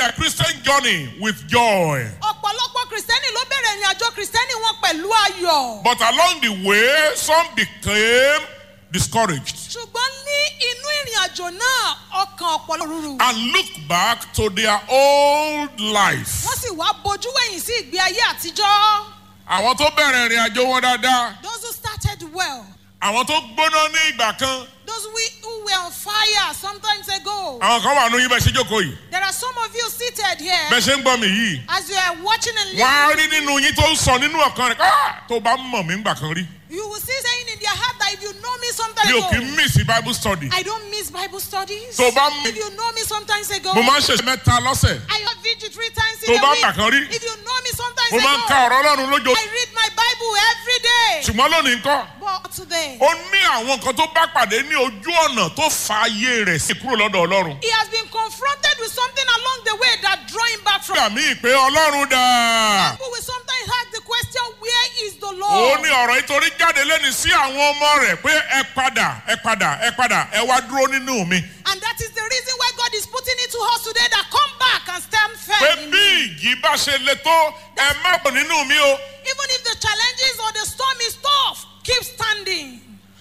their Christian journey with joy. ọ̀pọ̀lọpọ̀ kìrìsìtẹ́nì ló bẹ̀rẹ̀ ìrìn àjò kìrìsìtẹ́nì wọn pẹ̀lú ayọ̀. But along the way, some became discouraged ṣùgbọ́n ní inú ìrìn àjò náà ọkàn ọ̀pọ̀lọpọ̀ rúru. and looked back to their old life. wọ́n sì wá bojú wẹ̀yìn sí ìgbé ayé àtijọ́. Àwọn tó bẹ̀rẹ̀ ìrìn àjò wọn dáadáa, those who started well. àwọn tó gbóná ní ìgbà kan, those we, who were on fire sometimes ago. àwọn kan wà nínú yín bẹ́ẹ̀ ṣe jókòó yìí. there are some of you seated here. Bẹ́ẹ̀ ṣe ń gbọ́ mi yìí. as you are watching and Wọ́n á listening. rí nínú yín tó ń sọ nínú ọ̀kan rẹ̀ ká tó bá mọ̀ mí ńgbà kan rí. you will see saying in their heart that if you know me sometime Mi ò kì í ago. miss Bible study. I don't miss Bible studies. Tó bá mú- if you know me sometimes ago. Mo máa ń ṣe mẹ́ta lọ́sẹ̀. I have vigil three times Tó in bá a gbà kan rí. week. If you know me sometimes Mo máa ń ka ago. ọ̀rọ̀ Ọlọ́run lójó. I read my Bible every day. Ṣùgbọ́n lónìí ńkọ́. But today, Ó ní àwọn nǹkan tó bá pàdé ní ojú ọ̀nà tó fa ayé rẹ̀ sí kúrò lọ́dọ̀ Ọlọ́run. he has been confronted with something along the way that draw him back from. Nígbà míì pé Ọlọ́run dà. People will sometimes ask the question, where is the Ó Lord? ní ọ̀rọ̀ ìtorí jáde lẹ́nu sí àwọn ọmọ rẹ̀ pé ẹ padà ẹ padà ẹ padà ẹ wá dúró nínú mi. And that is the reason why God is putting it to us today that come back and stand Pé firm. in bí me. ìjì bá ṣe le tó ẹ má bọ̀ nínú mi o. Even if the challenges or the storm is tough, keep standing.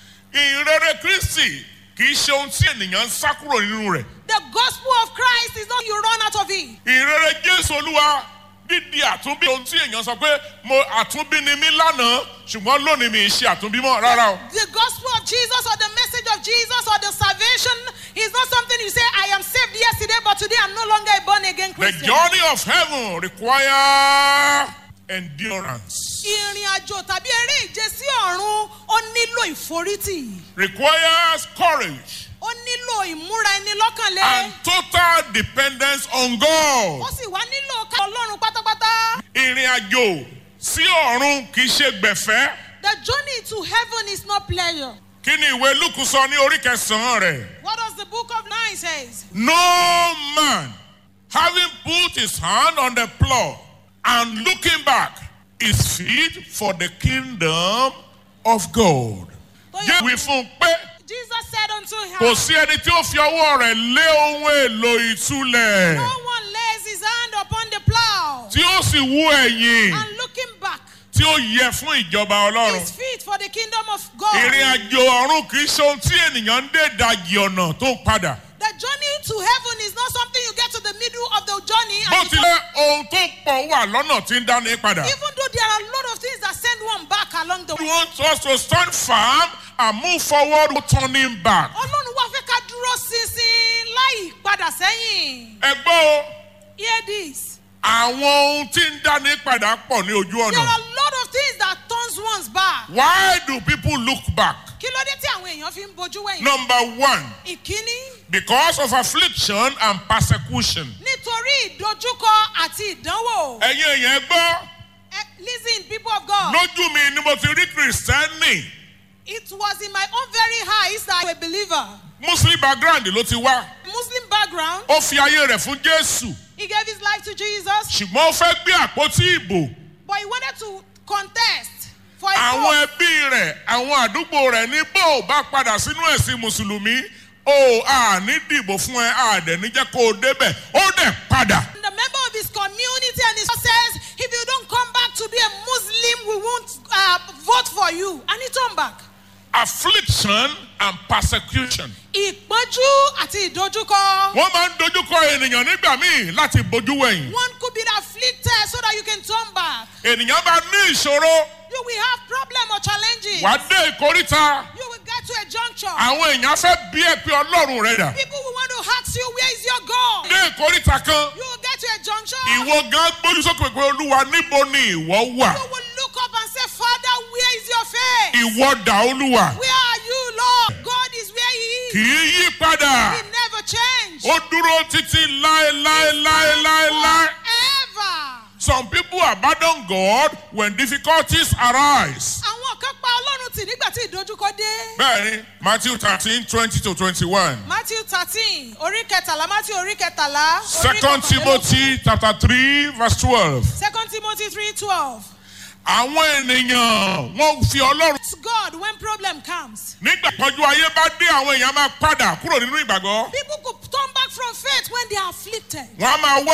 Ìrere Kristi kì í ṣe ohun tí ènìyàn ń sá kúrò nínú rẹ̀. The gospel of Christ is not you run out of it. Ìrere Jésù Olúwa dídi àtúnbí ohun tí èèyàn sọ pé mo àtúnbí ni mí lánàá ṣùgbọ́n lónìí mi ì ṣe àtúnbí mọ́ rárá o. The gospel of Jesus or the message of Jesus or the salvation is not something you say, I am saved yesterday, but today I'm no longer a born again The Christian. journey of heaven require endurance, Ìrìn àjò tàbí eré ìje sí ọ̀run ó nílò ìforítì. requires courage Ó nílò ìmúra ẹni lọ́kànlé. and total dependence on God. Ó sì wá nílò ká Ọlọ́run pátápátá. Ìrìn àjò sí ọ̀run kì í ṣe gbẹ̀fẹ́. The journey to heaven is not pleasure. Kí ni ìwé Lúkù sọ ní orí kẹsàn-án rẹ̀? What does the book of nine says? No man having put his hand on the plow and looking back is fit for the kingdom of God. Jẹ́ wí fún un pé Jesus said unto kò him, sí ẹni tí ó fi ọwọ́ rẹ̀ lé ohun èlò ìtúlẹ̀ No one lays his hand upon the plow tí ó sì wú ẹ̀yìn and looking back tí ó yẹ fún ìjọba Ọlọ́run. is fit for the kingdom of God. Ìrìn àjò ọ̀run kì í ṣe ohun tí ènìyàn ń dé ìdajì ọ̀nà tó ń padà. The journey to heaven is not something you get to the middle of the journey. Bó And you tilẹ̀ ohun tó pọ̀ wà lọ́nà tí ń dání padà. even though there are a lot of things that send one back along the He way. wants us to stand firm and move forward without turning back. Ọlọ́run wá fẹ́ ká dúró ṣinṣin láì padà sẹ́yìn. Ẹ gbọ́ o, Hear this. àwọn ohun tí ń dání padà pọ̀ ní ojú There are ọ̀nà. a lot of things that turns one's back. Why do people look back? Kí ló dé tí àwọn èèyàn fi ń bojú wẹ̀yìn? Number one, Ìkíní because of affliction and persecution. nítorí ìdojúkọ àti ìdánwò. Ẹ̀yin èèyàn ẹ gbọ́, Eh, Listen people of God. lójú mi ni mo ti rí Kìrìsìtẹ́nì. It was in my own very eyes that I'm a believer. Muslim background ló ti wá. Muslim background. Ó fi ayé rẹ̀ fún Jésù. He gave his life to Jesus, Ṣùgbọ́n ó fẹ́ gbé àpótí ìbò. but he wanted to contest for a àwọn post. ẹbí rẹ̀ àwọn àdúgbò rẹ̀ ní bó o bá padà sínú ẹ̀sìn mùsùlùmí o à ní dìbò fún ẹ à dẹ̀ ní jẹ́ kó o débẹ̀ ó dẹ̀ padà. The member of his community and his says, if you don't come back to be a Muslim, we won't uh, vote for you. And he turned back. affliction and persecution. Ìpọ́njú àti ìdojúkọ. wọ́n máa ń dojúkọ ènìyàn nígbà míì láti bójú wẹ̀yìn. One could be afflicted so that you can turn back. ènìyàn bá ní ìṣòro You will have problem or challenges. wà á dé ìkóríta You will get to a juncture. àwọn èèyàn fẹ́ bí ẹ pé ọlọ́run rẹ̀ dà. People will want to ask you, where is your God? dé ìkóríta kan You will get to a juncture. ìwọ gan gbójú sókè pé olúwa níbo ni ìwọ wà. You will look up and say, Father, where is your face? ìwọ dà olúwa Where are you, Lord? God is where He kì is. í yí padà. He never changed. ó dúró títí láéláéláéláé. Forever. Some people abandon God when difficulties arise. Àwọn kan pa Ọlọ́run tì nígbà tí ìdojúkọ dé. Bẹ́ẹ̀ni, Matthew thirteen twenty to twenty-one. Matthew thirteen orí kẹtàlá Matthew orí kẹtàlá. orí Second kọkànlélógún. Timothy chapter three verse twelve. Second Timothy three twelve. Àwọn ènìyàn wọ́n fi Ọlọ́run. It's God when problem comes. Nígbà pọ́njú ayé bá dé àwọn èèyàn máa padà kúrò nínú ìgbàgbọ́. People could turn back from faith when they are afflicted. Wọ́n á máa wá